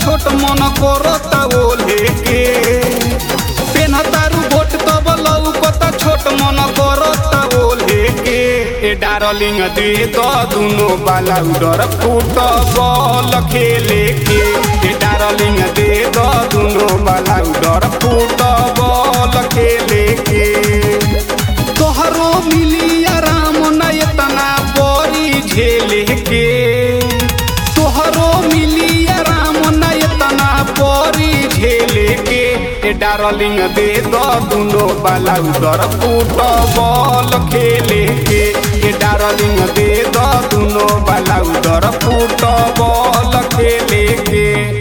छोट मन करता ओले के पेन तारू गोट तब लौकता छोट मन करता ओले के ए डार्लिंग दे द दुनो बाला उडर फूट बॉल खेले के ए डार्लिंग दे द दुनो बाला उडर फूट बॉल खेले के तोहरो मिली आराम न एतना बड़ी झेले के तोहरो मिली आराम न एतना बड़ी झेले के ए डार्लिंग दे द दुनो बाला उधर फुटबॉल खेले के ए डार्लिंग दे द दुनो बाला उधर फुटबॉल खेले के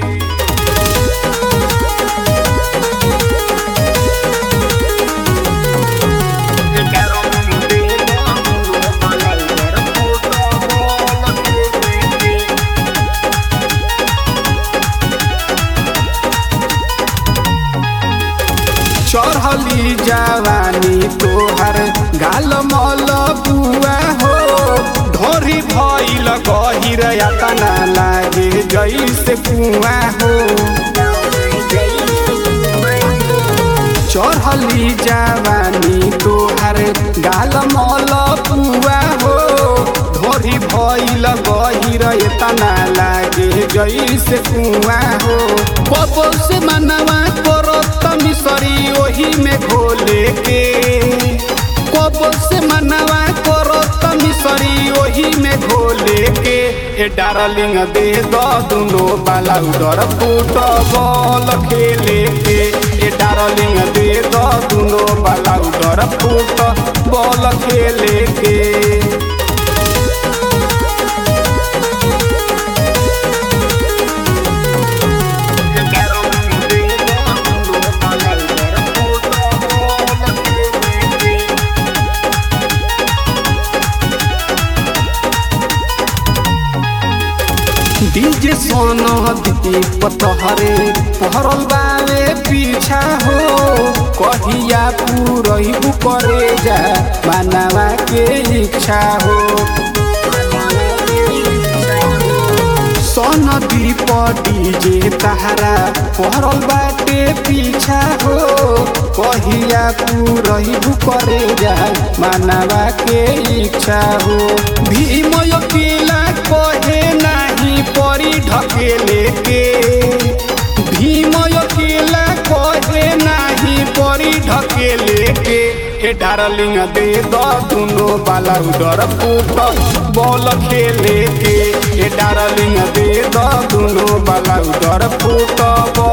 चढ़ली जवानी तोहर गाल मल बुआ हो ढोरी भइल गहिर यातना लागे जैसे कुआ हो चढ़ली जवानी तोहर गाल मल बुआ हो ढोरी भइल गहिर एतना लागे जैसे कुआ हो बबो से मनवा करत मिसरी ओही में घोले के कबो से मनवा करत मिसरी ओही में घोले के ए डार्लिंग दे द दुनो बाला उडर फुटबॉल खेले के ए डार्लिंग दे द दुनो बाला उडर फुटबॉल खेले के डीजे सोना दी पतहरे पहरल बावे पीछा हो कहिया पूरही करे जा मानवा के इच्छा हो सोन दीप डीजे तहरा पहरल बाटे पीछा हो कहिया पूरही करे जा मानवा के इच्छा हो भीम अकेला कहे नाही परी ढकेले के भीम अकेला कहे नाही परी ढकेले के ए डार्लिंग दे द दुनो बाला उडर फूट बॉल खेले के ए डार्लिंग दे द दुनो बाला उडर फूट